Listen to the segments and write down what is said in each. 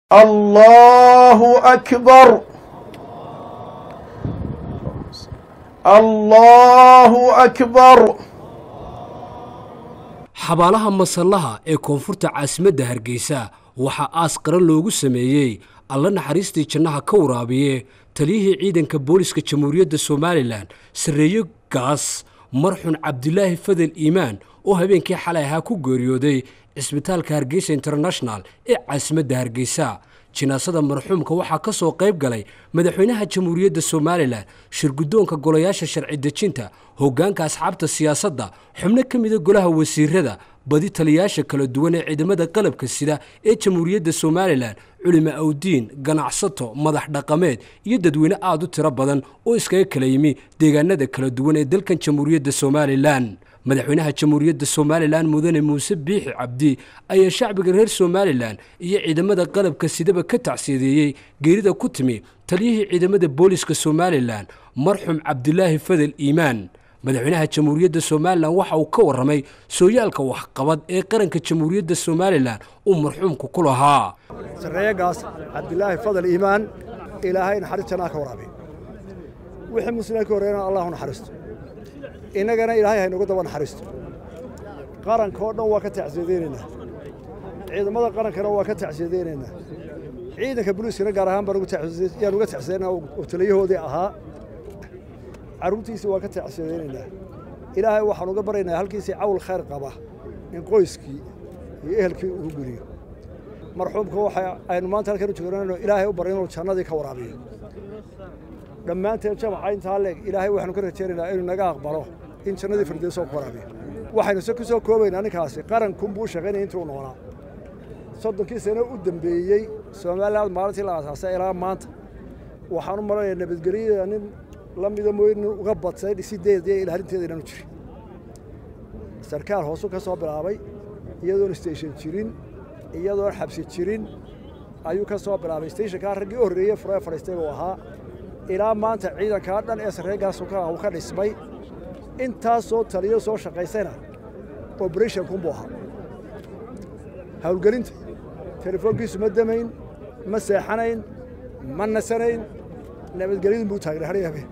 الله أكبر الله أكبر xabaalaha masallaha ee koonfurta caasimadda hargeysa waxaa aas qaran loogu sameeyey alla naxariistii jannaha ka waraabiye taliyihii ciidanka booliska jamhuuriyadda somalilan sarreeyo gaas marxun cabdilaahi fadel iimaan oo habeenkii xalay ahaa ku geeriyooday cisbitaalka hargeysa international ee caasimadda hargeysa jinaasada marxuumka waxaa ka soo qayb galay madaxweynaha jamhuuriyadda somalilan shirguddoonka golayaasha sharci dejinta hoggaanka asxaabta siyaasadda xubno ka mida golaha wasiirada badi taliyayaasha kala duwan ee ciidamada qalabka sida ee jamhuuriyadda somalilan culimo awdiin ganacsato madax dhaqameed iyo dadweyne aad u tiro badan oo iskaga kala yimi deegaanada kala duwan ee dalkan jamhuuriyadda somalilan madaxweynaha jamhuuriyadda somalilan mudane muuse biixi cabdi ayaa shacbiga reer somalilan iyo ciidamada qalabka sidaba ka tacsiyadeeyey geerida ku timi taliyihii ciidamada booliska somalilan marxum cabdilaahi fadel iimaan madaxweynaha jamhuuriyadda somalilan waxa uu ka warramay sooyaalka waxqabad ee qaranka jamhuuriyadda somalilan uu marxuumku ku lahaa sarreeyagaas cabdilaahi fadal iimaan ilaahay naxariis jannaa ka waraabiy wixii muslimka ka horreeyana allah u naxariisto innagana ilaahay haynagu daba naxariisto qaranka oo dhan waa ka tacsiyadaynaynaa ciidamada qarankana waa ka tacsiyadaynaynaa ciidanka booliiskana gaar ahaan baan yaan uga tacsiyadaynaa oo taliyahoodii ahaa carruurtiisii waa ka tacsiyadaynaynaa ilaahay waxaan uga baryaynaa halkiisii cawl khayr qaba in qoyskii iyo ehelkii uu geliyo marxuumka waxa aynu maanta halkan u joognayno ilaahay u baryo inuu jannadii ka waraabiyo dhammaanteen jamaca intaa leeg ilaahay waxaanu ka rajaynaynaa inuu naga aqbalo in jannadii firdowsoo ku waraabiyo waxaynu se ku soo koobaynaa ninkaasi qarankunbuu shaqaynaya intuu noolaa soddonkii sano u dambeeyey somaliland maalintii la aasaasay ilaa maanta waxaan u malanayaa nabadgelyada nin la mida mooye nin uga badsay dhisideeda iyo ilaalinteeda inaanu jirin sarkaal hoosu ka soo bilaabay iyadoon station jirin iyadoon xabsi jirin ayuu ka soo bilaabay stationkaa raggii u horreeyey furee fadhiistay buu ahaa ilaa maanta ciidankaa dhan ee sarreegaas uu ka dhismay intaasoo taliyo soo shaqaysayna operationkunbuu ahaa howlgelinta telefoonkiisu ma damayn ma seexanayn ma nasanayn nabadgelyadun buu taagnay har habeen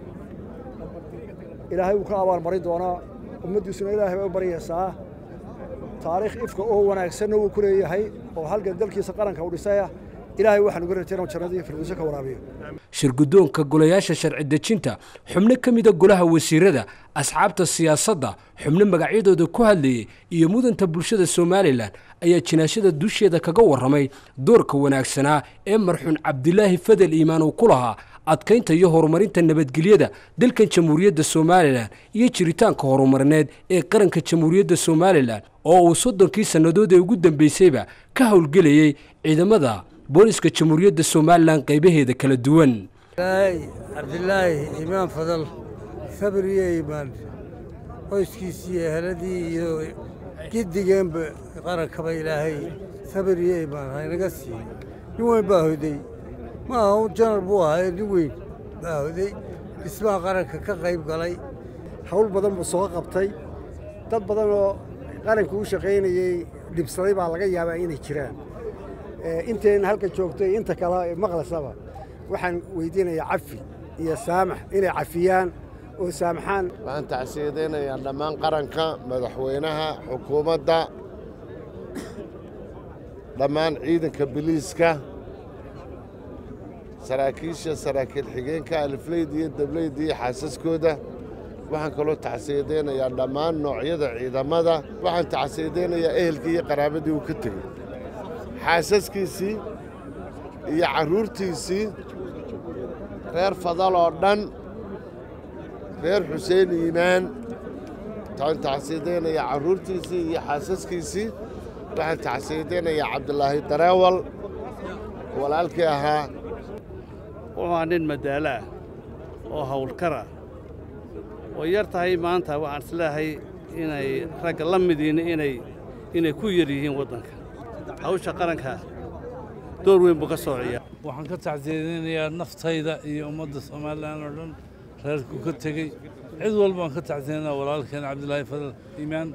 ilaahay wuu ka abaalmarin doonaa ummaddiisuna ilaahay bay u baryaysaa taariikh ifka oo wanaagsanna wuu ku leeyahay oo halgan dalkiisa qaranka u dhisaya ilaahay waxaan uga rajayna jannadii firdowso ka waraabiyo shirguddoonka golayaasha sharci dejinta xubno ka mida golaha wasiirada asxaabta siyaasadda xubno magacyadooda ku hadlayey iyo mudanta bulshada somalilan ayaa jinaashada dusheeda kaga warramay doorka wanaagsanaa ee marxuun cabdilaahi fadel iimaan uu ku lahaa adkaynta iyo horumarinta nabadgelyada dalkan jamhuuriyadda somalilan iyo jiritaanka horumarineed ee qaranka jamhuuriyadda somalilan oo uu soddonkii sannadood ee ugu dambaysayba ka howlgelayey ciidamada booliska jamhuuriyadda somalilan qaybaheeda kala duwan cabdilaahi iimaan fadal sabir iyo iimaan qoyskiisii iyo eheladii iyo giddigeenba qarankaba ilaahay sabir iyo iimaan haynaga siiyey nin weyn baa hoday ma aha un janar buu ahaa nin weyn baa hoday dhismaha qaranka ka qayb galay hawl badan buu soo qabtay dad badan oo qaranka u shaqaynayey dhibsaday baa laga yaabaa inay jiraan intayn halka joogtay inta kale maqlasaba waxaan weydiinayaa cafi iyo saamax inay cafiyaan oo saamaxaan waxaan tacsiyadaynayaa dhammaan qaranka madaxweynaha xukuumadda dhammaan ciidanka biliiska saraakiisha saraakiil xigeenka alifleyda iyo dableyda iyo xaasaskooda waxaan kaloo tacsiyadaynayaa dhammaan noocyada ciidamada waxaan tacsiyadaynayaa ehelkii iyo qaraabadii uu ka tegey xaasaskiisii iyo carruurtiisii reer fadal oo dhan reer xuseen iimaan waxaan tacsiyadaynayaa carruurtiisii iyo xaasaskiisii waxaan tacsiyadaynayaa cabdilaahi dareewal walaalkii ahaa wuxuu nin madaalo ah oo hawlkara oo yar tahay maanta waxaan isleehay inay ragga la midiina inay inay ku yar yihiin waddanka hawsha qaranka door weyn buu ka soo ciyaa waxaan ka tacsiyadaynayaa naftayda iyo ummadda somalilan oo dhan reerku ka tegey cid walbaan ka tacsiyadayna walaalkeen cabdilaahi fadal iimaan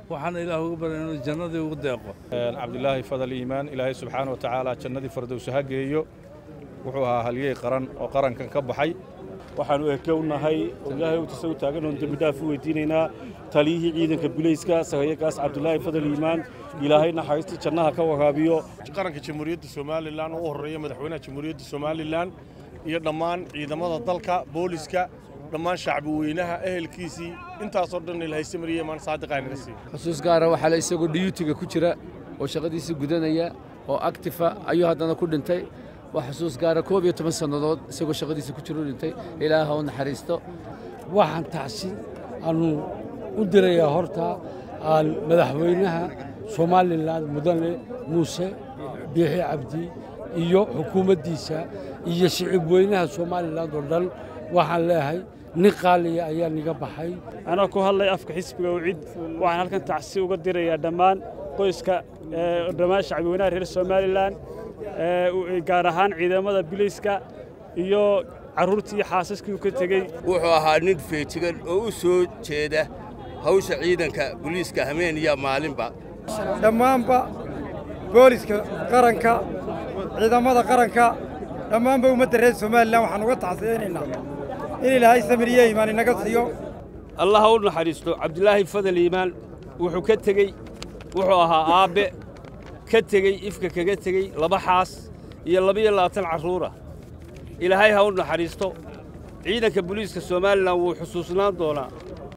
waxaana ilaah uga barya inuu jannadii ugu deeqo cabdilaahi fadal iimaan ilaahay subxaana wa tacaala jannadii fardowsa ha geeyo wuxuu ahaa halyey qaran oo qarankan ka baxay waxaannu eke u nahay oo ilaahay utisa u taagan oon dembidhaaf u weydiinaynaa taliyihii ciidanka bilayska sahayagaas cabdulaahi fadal iimaan ilaahay naxariistii jannaha ka waraabiyo qaranka jamhuuriyadda somalilan oo u horreeya madaxweynaha jamhuuriyadda somalilan iyo dhammaan ciidamada dalka booliska dhammaan shacbi weynaha ehelkiisii intaasoo dhan ilahayse mariye maan saadiqaa naga siiyo xusuus gaara waxaa le isagoo dhiyuutiga ku jira oo shaqadiisii gudanaya oo actifa ayuu haddana ku dhintay waa xusuus gaara koob iyo toban sannadood isagoo shaqadiisa ku jira u dhintay ilaaha u naxariisto waxaan tacsi aanu u dirayaa horta madaxweynaha somalilan mudane muuse biixi cabdi iyo xukuumaddiisa iyo shicib weynaha somalilan oo dhan waxaan leeyahay nin qaaliya ayaa niga baxay anaa ku hadlay afka xisbiga ucid waxaan halkan tacsi uga dirayaa dhammaan qoyska dhammaan shacbi weynaha reer somalilan gaar ahaan ciidamada bilayska iyo carruurtii iyo xaasaskii uu ka tegey wuxuu ahaa nin feejigan oo u soo jeeda hawsha ciidanka buliiska hameen iyo maalinba dhammaanba booliska qaranka ciidamada qaranka dhammaanba ummadda reer somalilan waxaan uga tacsiyaynaynaa in ilaahay samiriye iimaan inaga siiyo allah ha u naxariisto cabdilaahi fadal iimaan wuxuu ka tegey wuxuu ahaa aabbe ka tegey ifka kaga tegey laba xaas iyo labiyo labaatan carruura ilaahay ha u naxariisto ciidanka booliiska somalilan wuu xusuusnaan doonaa